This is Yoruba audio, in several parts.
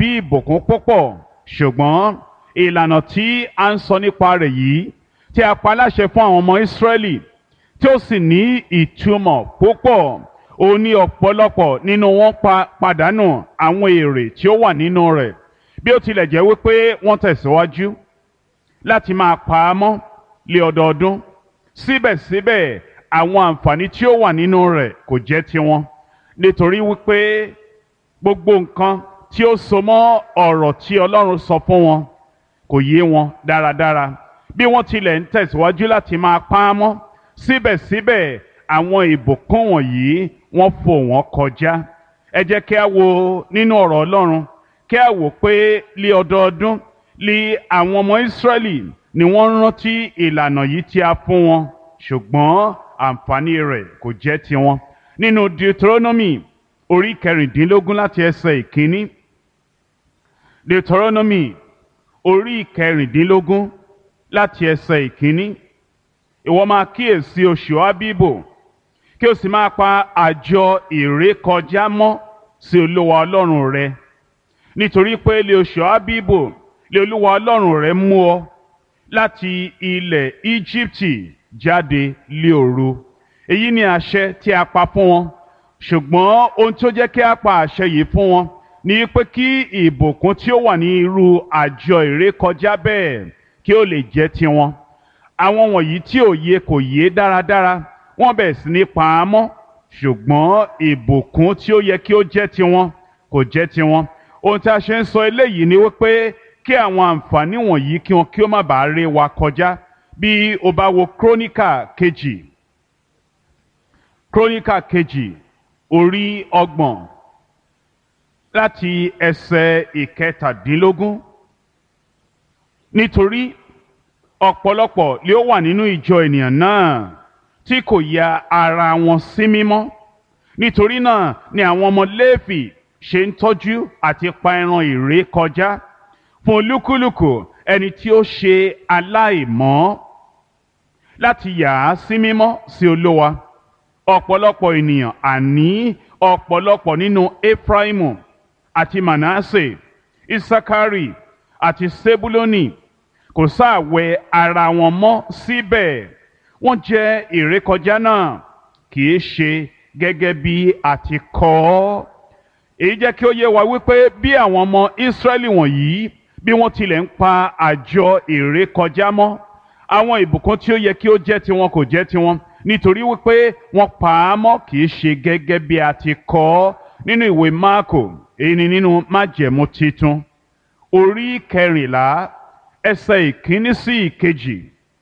tàbí ìbùkún púpọ̀ ṣùgbọ́n ìlànà tí a ń sọ nípa rẹ̀ yìí tí a pa láṣẹ fún àwọn ọmọ Ísírẹ́lì tí ó sì ní ìtumọ̀ púpọ̀ ó ní ọ̀pọ̀lọpọ̀ nínú wọn pa pàdánù àwọn èrè tí ó wà nínú rẹ̀ bí ó tilẹ̀ jẹ́ wípé wọ́n tẹ̀síwájú láti máa pa á mọ́ lé ọdọọdún síbẹ̀síbẹ̀ àwọn àǹfààní tí ó wà nínú rẹ̀ kò jẹ́ tiwọn nítorí wípé gbogbo nǹkan tí ó so mọ́ ọ̀rọ̀ tí Ọlọ́run sọ fún wọn kò yé wọn dáradára bí wọ́n tilẹ̀ ń tẹ̀síwájú láti máa pa á mọ́ síbẹ̀síbẹ̀ àwọn ìbùkún wọ̀nyí wọ́n fò wọ́n kọjá ẹ jẹ́ kí a wo nínú ọ̀rọ̀ Ọlọ́run kí a wò pé lé ọdọọdún lé àwọn ọmọ Ísírẹ́lì ni wọ́n rántí ìlànà yìí tí a fún wọn ṣùgbọ́n àǹfààní rẹ̀ kò jẹ́ tiwọn nínú Deuteronomy orí kẹrìndínlógún láti ẹsẹ̀ ìkíní Deuteronomy orí kẹrìndínlógún láti ẹsẹ̀ ìkíní ìwọ máa kíyèsí oṣù Ábíbò kí o sì máa pa àjọ ìrékọjá mọ́ sí Olúwa Ọlọ́run rẹ nítorí pé lé oṣù Ábíbò lé Olúwa Ọlọ́run rẹ mú ọ láti ilẹ̀ Íjíbítì jáde lé òru èyí ni àṣẹ tí a pa fún wọn ṣùgbọ́n ohun tí ó jẹ́ kí a pa àṣẹ yìí fún wọn ni pé kí ìbùkún tí ó wà ní irú àjọ ìrékọjá bẹ́ẹ̀ kí ó lè jẹ́ tiwọn àwọn wọ̀nyí tí òye kò yé dáradára wọ́n bẹ̀rẹ̀ sí ní pa á mọ́ ṣùgbọ́n ìbùkún tí ó yẹ kí ó jẹ́ tiwọn kò jẹ́ tiwọn ohun tí a ṣe ń sọ eléyìí ni wípé kí àwọn àǹfààní wọ̀nyí kí wọn kí ó má bàa ré wa kọjá bí o bá wo króníkà kejì króníkà kejì orí ọgbọ̀n láti ẹsẹ̀ ìkẹtàdínlógún nítorí ọ̀pọ̀lọpọ̀ lé ó wà nínú ìjọ ènìyàn náà tí kò ya ara wọn sí mímọ́ nítorí náà ni àwọn ọmọ Léfì ṣe ń tọ́jú àti pa ẹran ìré kọjá fún olúkúlùkù ẹni tí ó ṣe aláìmọ́ láti yà á sí mímọ́ sí Olúwa ọ̀pọ̀lọpọ̀ ènìyàn àní ọ̀pọ̀lọpọ̀ nínú Efraimu àti Manasse Isakari àti Sebuloni kò sáàwẹ̀ ara wọn mọ́ síbẹ̀ wọ́n jẹ́ ìrékọjá náà kì í ṣe gẹ́gẹ́ bí a ti kọ ọ́ èyí jẹ́ kí ó yé wa wípé bí àwọn ọmọ Ísírẹ́lì wọ̀nyí bí wọ́n tilẹ̀ ń pa àjọ ìrékọjá mọ́ àwọn ìbùkún tí ó yẹ kí ó jẹ́ tiwọn kò jẹ́ tiwọn nítorí wípé wọ́n pa á mọ́ kì í ṣe gẹ́gẹ́ bí a ti kọ ọ́ nínú ìwé Máàkò èyí ni nínú májẹ̀mú titun orí kẹrìnlá ẹsẹ̀ ìkíní sí ìkejì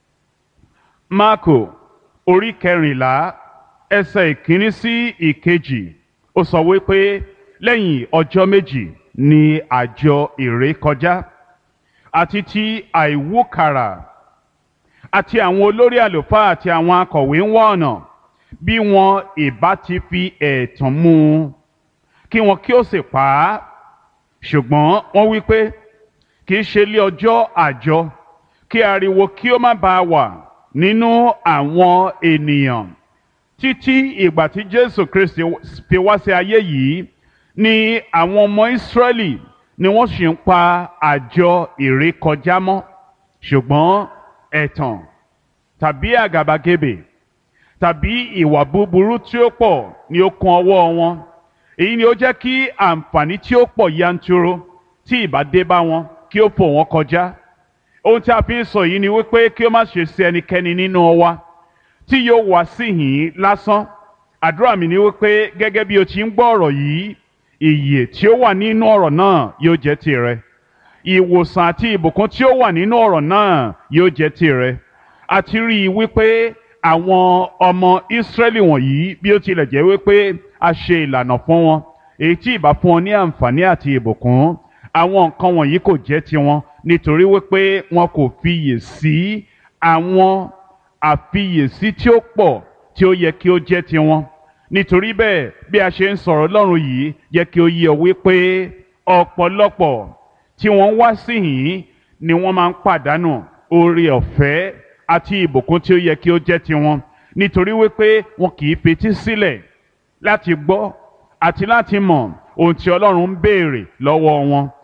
Máàkò orí kẹrìnlá ẹsẹ̀ ìkíní sí ìkejì ó sọ wípé lẹ́yìn ọjọ́ méjì ni àjọ ìrékọjá àti ti àìwúkàrà àti àwọn olórí àlùfáà àti àwọn akọ̀wé ń wá ọ̀nà bí wọn ìbá ti fi ẹ̀tàn mú un kí wọn kí ó sì pa á ṣùgbọ́n wọ́n wí pé kì í ṣe lé ọjọ́ àjọ kí ariwo kí ó má bàa wà nínú àwọn ènìyàn títí ìgbà tí Jésù Kristi fi wá sí ayé yìí ni àwọn ọmọ Ísírẹ́lì ni wọ́n sì ń pa àjọ ìrékọjá mọ́ ṣùgbọ́n ẹ̀tàn tàbí àgàbàgebè tàbí ìwà búburú tí ó pọ̀ ni ó kún ọwọ́ wọn èyí ni ó jẹ́ kí àǹfààní tí ó pọ̀ yanturu tí ìbá dé bá wọn kí ó fò wọ́n kọjá ohun tí a fi ń sọ yìí ni wípé kí ó má ṣe sí ẹnikẹ́ni nínú wa tí yóò wá síhìn lásán àdúrà mi ni wípé gẹ́gẹ́ bí o ti ń gbọ́ ọ̀rọ̀ yìí ìyè tí ó wà nínú ọ̀rọ̀ náà yóò jẹ́ tirẹ̀ ìwòsàn àti ìbùkún tí ó wà nínú ọ̀rọ̀ náà yóò jẹ́ tirẹ̀ àti rí i wípé àwọn ọmọ Ísírẹ́lì wọ̀nyí bí ó tilẹ̀ jẹ́ wípé a ṣe ìlànà fún wọn èyí tí ìbá fún wọn ní àǹfààní àti ìbùkún àwọn nǹkan wọ̀nyí kò jẹ́ tiwọn nítorí wípé wọn kò fiyè sí àwọn àfiyèsí tí ó pọ̀ tí ó yẹ kí ó jẹ́ tiwọn nítorí bẹ́ẹ̀ bí a ṣe ń sọ̀rọ̀ Ọlọ́run yìí yẹ kí ó yé ọ wípé ọ̀pọ̀lọpọ̀ tí wọ́n wá síhìn ni wọ́n máa ń pàdánù oore ọ̀fẹ́ àti ìbùkún tí ó yẹ kí ó jẹ́ tiwọn nítorí wípé wọn kì í fetí sílẹ̀ láti gbọ́ àti láti mọ̀ ohun tí Ọlọ́run ń béèrè lọ́wọ́ wọn